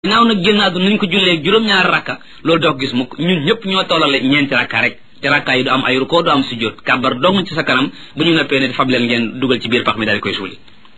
ginnaaw nag génn àdduna nañ ko jullee juróom-ñaari rakka loolu doo ko gis mukk ñun ñëpp ñoo tollale ñeenti rakka rek te rakka yi du am ay rukkoo du am sujjóot kàbbar dong ci sa kanam bu ñu noppee ne fab leen ngeen dugal ci biir pax mi daal di koy suuli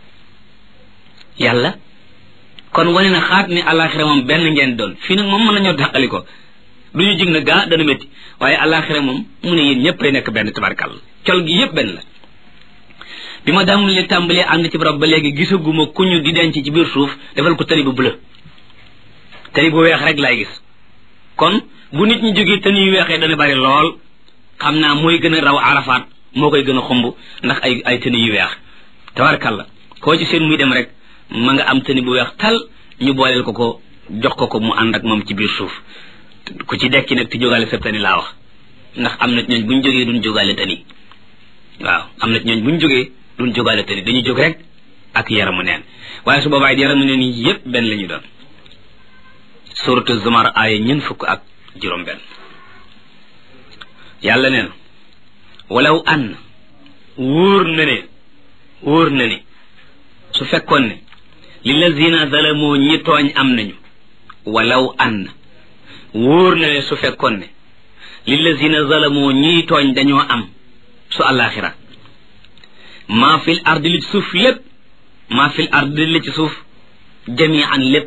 yàlla kon wane na xaat ni àllaaxira moom benn ngeen doon fii nag moom mën nañoo dàqali ko du ñu jig na gaa dana métti waaye àllaaxira moom mu ne yéen ñëpp ay nekk benn tabarkàlla col gi yëpp benn la bi ma daamul li tàmbalee ànd ci barab ba léegi gisaguma ku ñu di denc ci biir suuf defal ko tëri bu bleu tëri bu weex rek laay gis kon bu nit ñi jógee tën yu weexee dana bari lool xam naa mooy gën a raw arafaat moo koy gën a xumb ndax ay ay tëni yu weex tabarkàlla koo ci seen muy dem rek ma nga am tëni bu weex tal ñu booleel ko ko jox ko ko mu ànd ak moom ci biir suuf ku ci dekki nag ti jógaale sa tëni laa wax ndax am na ñooñ bu ñu jógee duñ jógaale tëni waaw am na ñooñ bu ñu jógee duñ jógaale tëni dañuy jóg rek ak yaramu neen waaye su boobaay yaramu neen yi yépp benn la ñu doon suratu zumar aaya ñeent fukk ak juróom benn yàlla nee na walaw an wóor na ne wóor na ne su fekkoon ne lillazina zalamoo ñi tooñ am nañu walaw an wóor na ne su fekkoon ne lillazina zalamoo ñiy tooñ dañoo am su àllaaxira maa fil ardi li ci suuf lépp maa fil ardi li ci suuf jamian lépp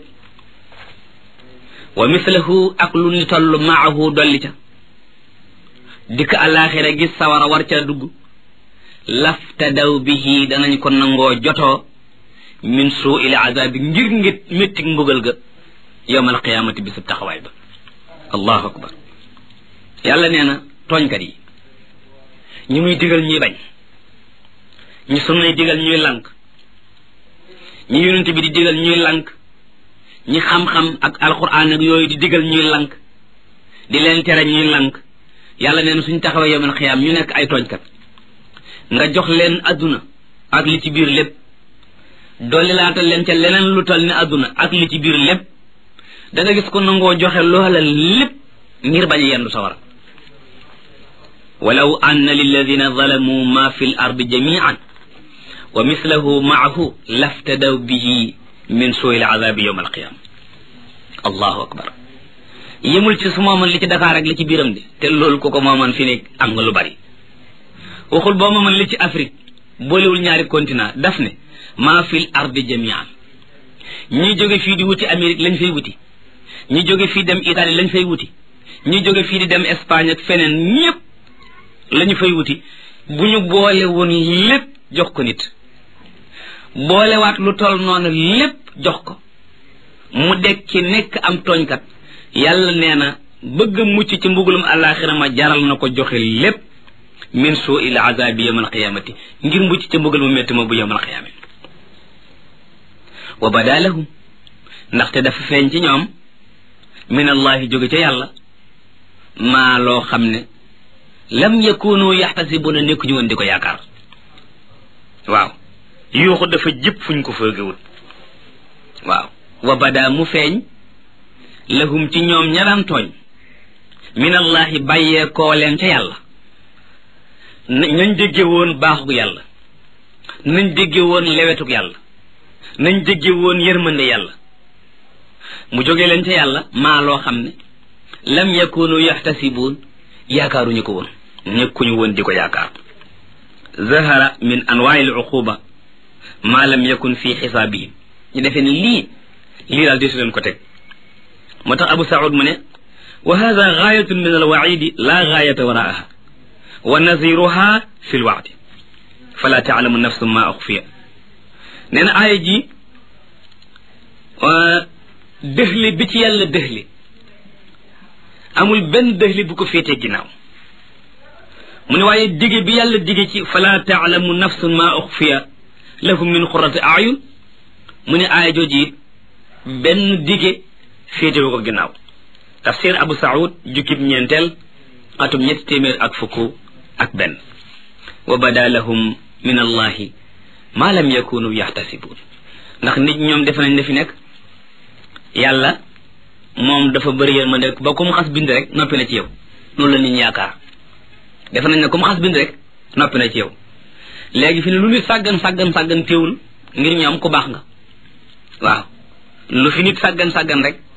wa mislahu ak lu ni toll maahu dolli ca dikk àllaaxira gis sawara war ca dugg laftadaw bihi danañ ko nangoo jotoo min suu il azabi ngir ngir méttig mbugal ga yowm alqiyaamati bisub taxawaay ba allahu akbar yàlla nee na tooñkat yi ñi muy digal ñuy bañ ñi sunnay digal ñuy lànk ñi yonent bi di digal ñuy lànk ñi xam-xam ak alquran ak yooyu di digal ñuy lank di leen tere ñuy lank yàlla neen suñ taxawee yomal xiyaam ñu nekk ay tooñkat nga jox leen adduna ak li ci biir lépp dolli laatal leen ca leneen lu tal ni adduna ak li ci biir lépp da nga gis ko nangoo joxe loola lépp ngir bañ a yendu sawara walaw anna lilladina zalamu ma fi l ardi jamian wa mislahu maahu laftadaw bihi min suuil azabi yowm alqiyama allahu akbar yëmul ci su mooman li ci Dakar ak li ci biiram de te loolu ko ko mooman fi ne am nga lu bari waxul boo mooman li ci Afrique boolewul ñaari continent daf ne maa fil ardi jamian ñi jóge fii di wuti Amérique lañ fay wuti ñi jóge fii dem Italie lañ fay wuti ñi jóge fii di dem Espagne ak feneen ñépp lañu fay wuti bu ñu boole woon lépp jox ko nit boolewaat lu toll noonu lépp jox ko mu dekk ci nekk am tooñkat yàlla nee na bëgg mucc ci mbugulum àllaaxira ma jaral na ko joxe lépp min suu il azabi yawm alqiyamati ngir mucc ci mbugal mu métti ma bu yawm alqiyamati wa bada lahum ndaxte dafa feeñ ci ñoom min allahi jóge ca yàlla maa loo xam ne lam yakunu yaxtasibuna nekkuñu woon di ko yaakaar waaw yuuxu dafa jëpp fuñ ko fëgewul waaw wa bada mu feeñ lahum ci ñoom ñalaan tooñ minallahi bàyyee koo leen ca yàlla nañ dégge woon baaxug yàlla nañ dégge woon lewetug yàlla nañ dégge woon yërmande yàlla mu jóge leen ca yàlla maa loo xam ne lam yakunu yaxtasibuun yaakaaruñu ko woon nekkuñu woon di ko yaakaar zahara min anwaai al uquba maa lam yakun fi xisaabihim ñu defee ne lii lii daal desu leen ko teg moo tax abu saud mu ne wa hada gaayatun min alwaidi la gaayata waraaha wa naziruha fi lwaadi fala taalamu nafsu ma uxfiya nee na aaya ji dëxli bi ci yàlla dëxli amul benn dëxli bu ko féetee ginnaaw mu ne waaye dige bi yàlla dige ci fala taalamu nafsun ma uxfiya lahum min xurati ayun mu ne aaya jooji it benn dige féetewu ko ginnaaw tafsir abu saud jukkib ñeenteel atum ñetti téeméer ak fukk ak benn wa bada lahum min allahi ma lam yakunu yaxtasibuun ndax nit ñoom defe nañ ne fi nekk yàlla moom dafa bëri yërmande ba ku mu xas bind rek noppi na ci yow loolu la nit ñi yaakaar defe nañ ne ku mu xas bind rek noppi na ci yow léegi fi ne lu nit sàggan sàggan sàggan téewul ngir ñoom ku baax nga waaw lu fi nit sàggan sàggan rek